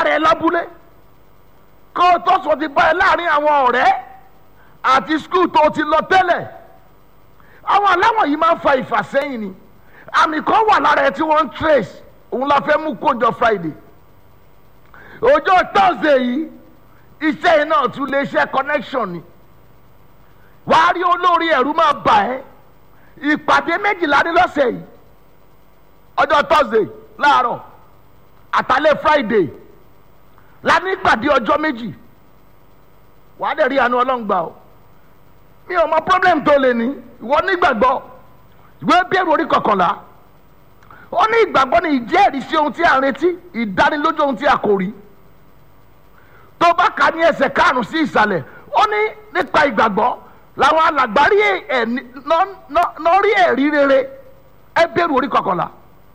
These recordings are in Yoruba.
rẹ lábúlé kó o tó sọ ti bá ẹ láàrin àwọn ọ̀rẹ́ àti skul tó o ti lọ tẹ́lẹ̀ àwọn aláwọ̀ yìí máa ń fa ìfàsẹ́yìn ni àmì kan wà lára ẹ tí wọ́n ń trace òun la fẹ́ mú kójọ friday ọjọ́ thursday yìí iṣẹ́ yìí náà tún lè ṣe connection ni wàá rí olórí ẹ̀rú máa bà ẹ́ ìpàdé méjìlá ní lọ́sẹ̀ yìí ọjọ́ thursday láàárọ̀ àtàlẹ́ friday la ní ìpàdé ọjọ́ méjì wàá dẹ̀ rí àánú ọlọ́run gbà ọ́ mi ò mọ problem tó lè ní ìwọ nígbàgbọ́ ìwé bẹ̀rù orí kọkànlá ó ní ìgbàgbọ́ ní ìjẹ́rìí sí ohun tí a ń retí ìdánilójú ohun tí a kò rí tó bá kà ní ẹsẹ̀ karùn-ún sí ìsàlẹ̀ ó ní nípa ìgbàgbọ́ làwọn alàgbárí ẹ̀ nọ́rí ẹ̀rí rere ẹ bẹ̀rù orí kọkànlá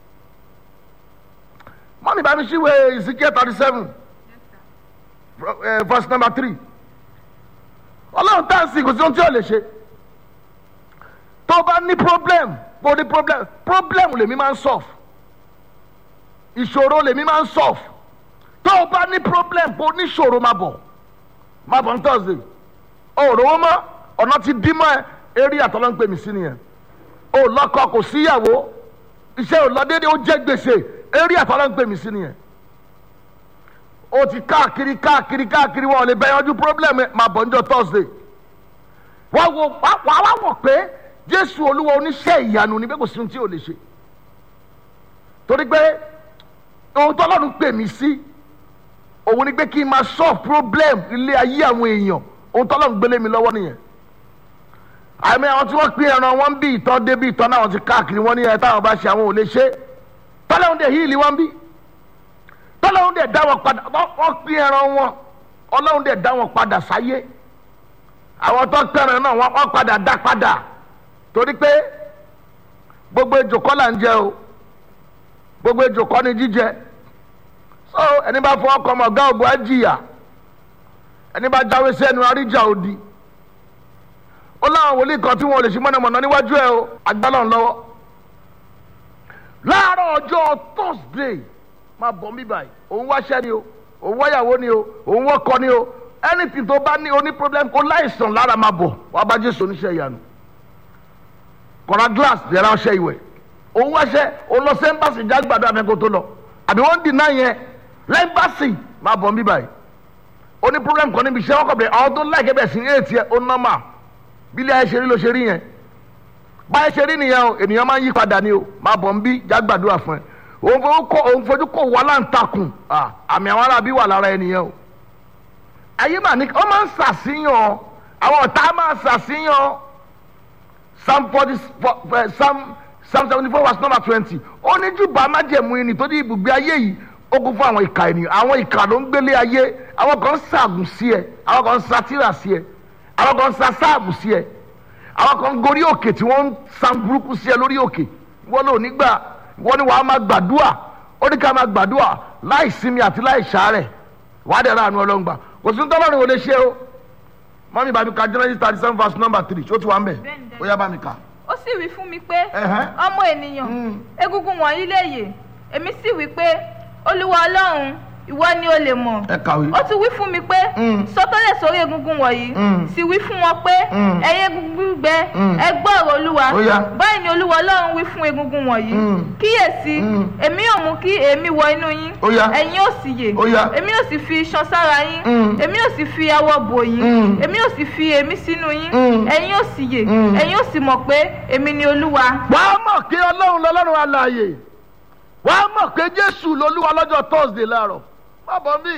mọ́mí bá mi ṣíwé Ezekiel thirty seven verse number three ọlọ́run tá à ń sìn kò sí ohun tí ò lè ṣe tó bá ní problem bó ní problem problem lèmi máa ń solve ìṣòro lèmi máa ń solve tó o bá ní problem bó ní ìṣòro máa bọ̀ máa bọ̀ ní thursday òòrò wọn mọ́ ọ̀nà ti dí mọ́ ẹ eré àtọ́lọ́ ń pè mí sí nìyẹn o lọ́kọ kò síyàwó iṣẹ́ ò lọ déédéé ó jẹ́ gbèsè eré àtọ́lọ́ ń pè mí sí nìyẹn o ti káàkiri káàkiri káàkiri wọn ò lè bẹ́ẹ̀ yanjú problem máa bọ̀ níjọ́ thursday wọ́n wo wàá wá wọ̀ pé jésù olúwa oníṣẹ́ ìyanu ni bẹ́ẹ̀ kò sí ohun tí ò lè ṣe torí pé ohun tó lọ́run pè mí sí òun ni pé kí n máa solve problem ilé ayé àwọn èèyàn ohun tó lọ́run gbélé mi lọ́wọ́ nìyẹn àmì àwọn tí wọ́n pín ẹran wọn bí ìtọ́ dé bí ìtọ́ náà ti káàkiri wọn ní ẹ táwọn bá ṣe àwọn ò lè ṣe tọ́lọ́run dẹ̀ híìlì wọn bí tọ́lọ́run dẹ̀ dá wọn padà wọ́n pín ẹran wọn ọlọ́run dẹ̀ dá wọn padà sáyé àwọn tó pẹ̀rẹ̀ náà wọ́n padà dá padà torí pé gbogbo ejò kọ́ là ń jẹ o gbogbo ejò kọ́ ni jíjẹ so ẹni bá fọwọ́ kọ́ ọmọ ọ̀gá ògùn á jìyà ẹni bá jáwé sẹ́nu àríjà òdì ó láwọn wòlíì kan tí wọn ò lè ṣe mọ̀nàmọ̀nà níwájú ẹ o agbálọ̀ ń lọ́wọ́ láàárọ̀ ọjọ́ thursday máa bọ̀ mí báyìí òun wáṣẹ́ ni o òun wáyàwó ni o òun wọ́kọ ni o anything tó bá ní oní problem kó láìsàn lára máa bọ̀ wàá bá jésù oníṣẹ́ ìyanu kọ̀ra glass yẹra ọṣẹ ìwẹ̀ òun wáṣẹ́ òun lọ sí ẹ́mbàsì jágbàdo àmẹ́kò tó lọ àbí wọ́n dì náà yẹn lẹ́mbàsì máa bọ̀ mí báyìí oní problem kan níbi iṣẹ́ wọn kọ̀ bẹ̀rẹ̀ àwọn tó láìkẹ́ bẹ̀ sí ní ètí ẹ̀ ó nọ́mà bílẹ̀ ayé ṣe rí ló ṣe rí yẹn báyé ṣe rí nìyẹn o ènìyàn máa ń yí padà ni o máa bọ̀ ń bí jágbàdo àfọ̀n òun fojú kò wà láǹtakùn àmì àwọn arábí wà lára ẹnìyẹn o ayé mà ní ọ máa ń ṣàṣìyàn àwọn ọ̀tá máa ń ṣàṣìyàn psalm forty psalm psalm seventy four verse number twenty ó ní júbà májẹ̀mú yìí nítorí ibùgbé ayé yìí ó kún fún àwọn ìka ènìyàn àwọn ìka ló ń gbélé ayé àwọn kan ń ṣàgùn sí ẹ àwọn kan ń satira sí ẹ àwọn kan ń sa sáàbù sí ẹ àwọn kan ń gorí òkè tí wọ́n ń san burúkú sí ẹ lórí òkè wọ́n lò nígbà wọ́n ní wàá máa gbàdúà ó ní ká máa gbàdúà láì sinmi àti láì ṣàárẹ̀ wàá dẹ̀ ra àánú ọlọ́ngbà kò sí tọ́lọ́run ò lè ṣe o mọ́mí bá mi ka Genesis thirty seven verse number three ṣó ti wà ń bẹ̀ ó yá bá mi kà. ó sì wí fún mi pé ọmọ ènìyàn egungun wọ̀nyí lè yè èmi sì wí pé olúwa ọlọ́run ìwọ ni o lè mọ̀ ẹ kàwé. ó tún wí fún mi pé sọtẹ́lẹ̀ sórí egungun wọ̀nyí sì wí fún wọn pé ẹ̀yin egungun gbígbẹ ẹ gbọ́ ọ̀rọ̀ olúwa Ó yá. báyìí ni olúwa ọlọ́run wí fún egungun wọ̀nyí kíyèsí èmi yóò mú kí èémí wọ inú yín Ó yá. ẹ̀yin yóò sì yè Ó yá. èmi yóò sì fi iṣan sára yín èmi yóò sì fi awọ bò yín èmi yóò sì fi èémí sínú yín ẹ̀yin yóò sì yè ẹ̀yin yóò sì mọ̀ pé èmi ni olúwa. wàá mọ̀ pé ọlọ́run lọ́lọ́run alààyè wàá mọ̀ pé jésù lolúwa lọ́jọ́ thursday láàárọ̀ má bọ̀ mí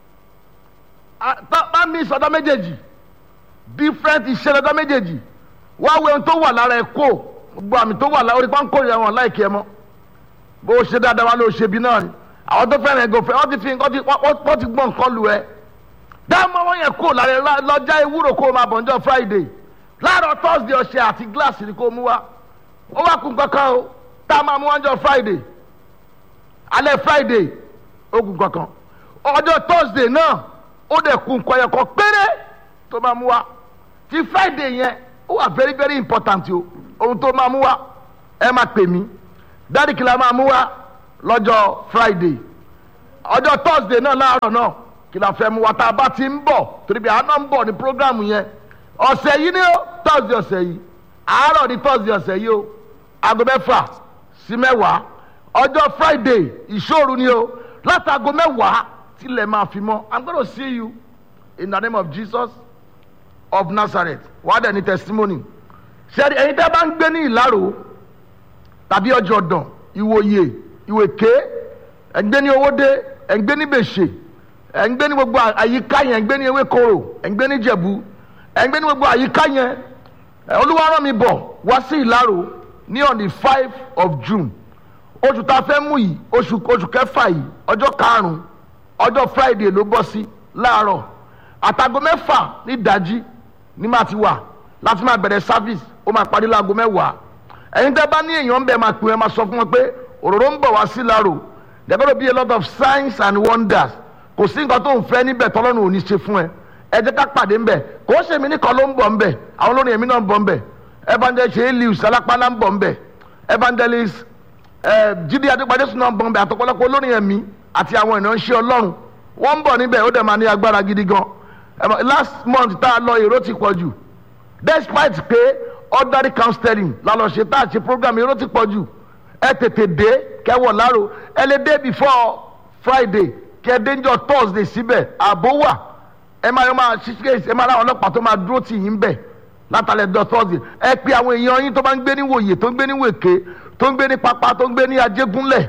bá mi sọ̀dọ̀ méjèèjì different iṣẹ́ lọ́dọ̀ méjèèjì wá wo ohun tó wà lára ẹ̀ kó gbogbo àmì tó wà lára orí pánkó rẹ̀ wọn láìkí ẹ mọ́ bó o ṣe dáadáa wá ló ṣe bí náà ni àwọn tó fẹ́ràn ẹ̀gọ́ fẹ́ wọ́n ti fi nǹkan ti wọ́n ti gbọ́n nǹkan lu ẹ dáàmú wọn yẹn kó lára ẹ lọ́jà ewúro kó o máa bọ̀ ọjọ́ friday láàárọ̀ thursday ọṣẹ àti gíláàsì ni kó o mú wá ó wá kún kankan o tá a máa mú ọjọ́ friday alẹ́ friday ó kún kankan ọjọ́ thursday náà ó dẹ̀ kún nǹkan yẹn kan péré tó máa mú wá ti friday yẹn ó wà very very important o ohun tó máa mú wá ẹ máa pè mí dáàdì kìlá máa mú wá lọ́jọ́ friday ọjọ́ thursday náà láàárọ̀ náà kí la fẹ́ mu wa tá a bá ti ń bọ̀ torí bí àná ń bọ̀ ní programu yẹn ọ̀sẹ̀ yìí ni ó thursday ọ̀sẹ̀ yìí àárọ̀ ní thursday ọ̀sẹ̀ yìí ó aago mẹ́fà sí mẹ́wàá ọjọ́ friday ìṣòro ni ó látago mẹ́wàá tilẹ̀ máa fi mọ́ i'm gonna see you in the name of jesus of nazareth wàá dẹ̀ ní testimony ṣẹ́ni ẹ̀yin tẹ́ bá ń gbé ní ìlàrò tàbí ọjọ́ ọ̀dàn ìwòye ìwèké ẹ̀ ń gbé ní owóde ẹ̀ ń gbé ní bèṣè ẹ̀ ń gbé ní gbogbo àyíká yẹn ẹ̀ ń gbé ní ewékoro ẹ̀ ń gbé ní jẹ̀bú ẹ̀ ń gbé ní gbogbo àyíká yẹn ẹ̀ olúwa rán mi bọ̀ wá sí ìlàrò ní on the five of june oṣù tá a fẹ́ mú yìí oṣù oṣù kẹfà yìí ọjọ́ karùn-ún ọjọ́ friday ló bọ́ sí láàárọ̀ àtàgọ mẹ́fà ní ìdájí ní máa ti wà láti máa bẹ̀rẹ̀ service ó máa parí láago mẹ́wàá ẹ̀yin tẹ́ bá ní èèyàn ń bẹ̀ máa pè é máa sọ fún wọn pé òróró ń bọ̀ wá sí láàárọ̀ there gonna be a lot of signs and wonders kò sí nǹkan tó ń fẹ́ níbẹ̀ tọ́lọ́run ò ní ṣe fún ẹ ẹ jẹ́ ká pàdé ńbẹ̀ kò ó ṣe mí nìkan ló ń bọ̀ ńbẹ̀ àwọn olórin èmi náà ń bọ̀ ńbẹ̀ evangelist ṣe é lius alápálá ń bọ̀ ńbẹ̀ evangelist jíde adépadé sùn náà ń bọ̀ ńbẹ̀ àtọ̀pọ̀lọpọ̀ olórin ẹ̀mí àti àwọn ìránṣẹ́ ọlọ́run wọ́n ń bọ̀ níbẹ̀ ó dẹ̀ máa ní agbára gidi gan last month tá a lọ èrò ti pọ̀ jù despite pé ordinary counseling la lọ ṣe tá a ṣe program èrò ti pọ̀ jù ẹ tètè dé kẹwọ̀ láro ẹ lè dé before friday kẹ dénjọ thursday síbẹ̀ ààbò wà ẹ máa yọ máa ṣiṣẹ́ ẹ máa ráwọn ọlọ́pàá tó máa dúró tì yín bẹ̀ látàlẹ́ dọ thursday ẹ pe àwọn èèyàn yín tó bá ń gbé ní wòye tó ń gbé ní wèké tó ń gbé ní pápá tó ń gbé ní ajégúnlẹ̀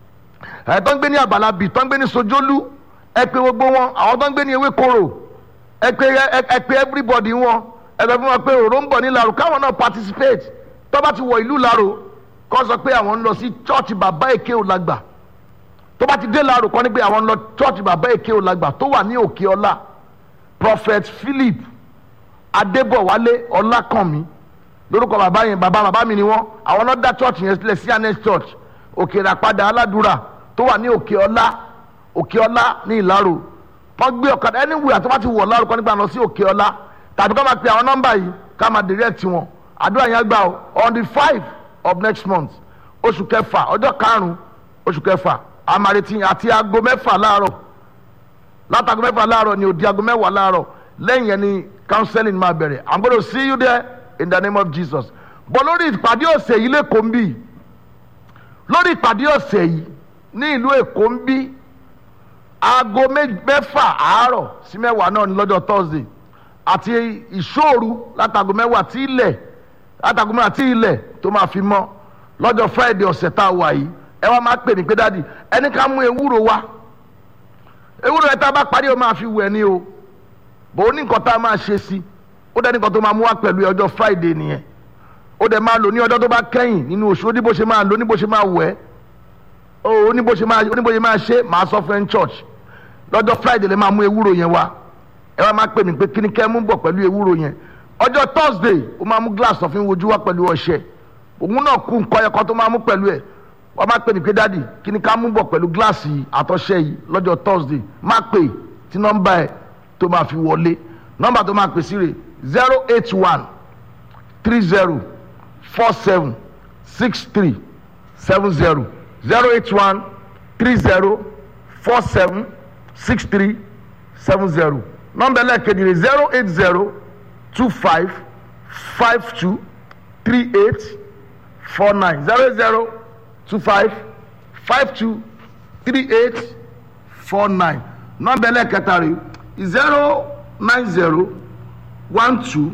ẹ tó ń gbé ní àbàlàbì tó ń gbé ní sojólú ẹ pe gbogbo wọn àwọn tó ń gbé ní ewékoro ẹ pe ẹ pe everybody wọn ẹ bẹ fún wọn pé òró ń bọ̀ ní laro káwọn náà participate tó bá ti wọ ìlú laro kọ́ sọ pé àwọn ń lọ sí church bàbá èké òlàgbà tó bá ti dé laro kọ́ ni pé àwọn ń lọ church bàbá èké òlàgbà tó wà ní òkè ọlá prophet philip adébọ̀wálé ọlákànmí lórúkọ bàbá yẹn bàbá bàbá mi ni wọn àwọn náà dá church yẹn sílẹ̀ sí anes church òkè ìràpadà aládùúrà tó wà ní òkè ọlá òkè ọlá ní ìlàrò wọn gbé ọ̀kadà anywhere tó bá ti wọ̀ lárò kọ́ nígbà lọ sí òkè ọlá tàbí ká máa pe àwọn nọ́mbà yìí ká máa direct wọn àdúrà yẹn gbà on the five of next month oṣù kẹfà ọjọ́ karùn-ún oṣù kẹfà amareti àti aago mẹ́fà láàárọ̀ látago mẹ́fà láàárọ̀ ni òdi aago mẹ́wàá láàárọ̀ lẹ́yìn yẹn ni counseling máa bẹ̀rẹ̀ i'm gonna see you there in the name of jesus bọ́ lórí ìpàdé ọ̀sẹ̀ yìí lẹ́kọ̀ọ́ ń bì lórí ìpàdé ọ̀sẹ̀ yìí ní ìlú èkó ń bí aago mẹ́fà àárọ̀ sí mẹ́wàá náà ní lọ́jọ́ thursday àti ìṣòru látago mẹ́wàá tí ilẹ̀ látago mẹ́wàá tí ilẹ̀ tó máa fi mọ́ lọ́jọ́ friday ọ̀sẹ̀ tá a wà yìí ẹ wá máa pè mí pé dáàdi ẹni ká mú ewúro wá ewúro yẹn tá a bá parí o máa fi wẹ̀ ni o bò ó ní nǹkan tá a máa ṣe sí ó dẹ́ ní nǹkan tó máa mú wá pẹ̀lú ọjọ́ friday nìyẹn ó dẹ̀ máa lò ní ọjọ́ tó bá kẹ́yìn nínú oṣù ó ní bó ṣe máa lò ó ní bó ṣe máa wẹ̀ ó ní bó ṣe máa ó ní bó ṣe máa ṣe máa sọ fún ẹ ní church lọ́jọ́ friday lè máa mú ewúro yẹn wá ẹ wá máa pè mí pé kíni kẹ́ mú bọ̀ pẹ̀lú ewúro yẹn ọjọ́ thursday ó máa mú glass ọ̀fin wojú wá pẹ̀lú ọṣẹ òun náà kú nǹkan ẹ̀kọ́ tó máa mú pẹ̀lú ẹ̀ wọ́n máa pè mí pé dáàdì kíni ká mú bọ̀ pẹ̀lú gíláàsì yìí àtọ́ṣẹ yìí lọ́jọ́ thursday máa pè tí nọ́mbà ẹ̀ tó máa fi wọlé nọ́mbà tó máa pè sí rè zero eight one three zero four seven six three seven zero zero eight one three zero four seven six three seven zero nọ́mbà ẹlẹ́ẹ̀kejì rè zero eight zero two five five two three eight four nine zero zero two five five two three eight four nine nọ́mbà ẹlẹ́ẹ̀kẹta rè zero nine zero one two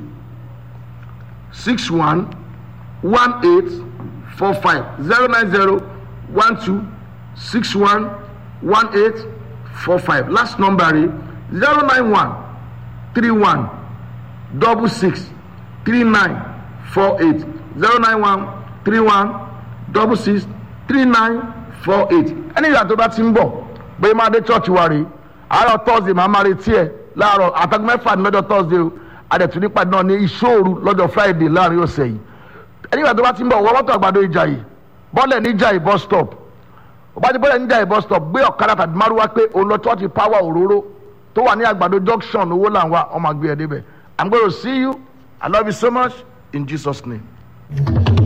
six one one eight four five zero nine zero one two six one one eight four five last number rè zero nine one three one double six three nine four eight zero nine one three one double six three nine four eight ẹni ìyá tó bá ti ń bọ̀ bóyá máa dé church wa rèé àárọ̀ thursday máa máa retí ẹ̀ láàárọ̀ àtàgùn mẹ́fà ní lọ́jọ́ thursday o àdẹ̀tún nípa náà ní ìṣòro lọ́jọ́ friday láàrin ọ̀sẹ̀ yìí ẹni ìyá tó bá ti ń bọ̀ wọ́n mọ́tò àgbàdo ìjàyè bọ́lẹ̀ ní ìjàyè bus stop ọba ti bọ́lẹ̀ ní ìjàyè bus stop gbé ọ̀kadà tàbí márùwá pé òun lọ church power òróró tó wà ní àgbàdo junction owó làwọn ọmọ àgbẹ̀ ẹ̀ débẹ̀ i'm gonna see you i love you so much in jesus name.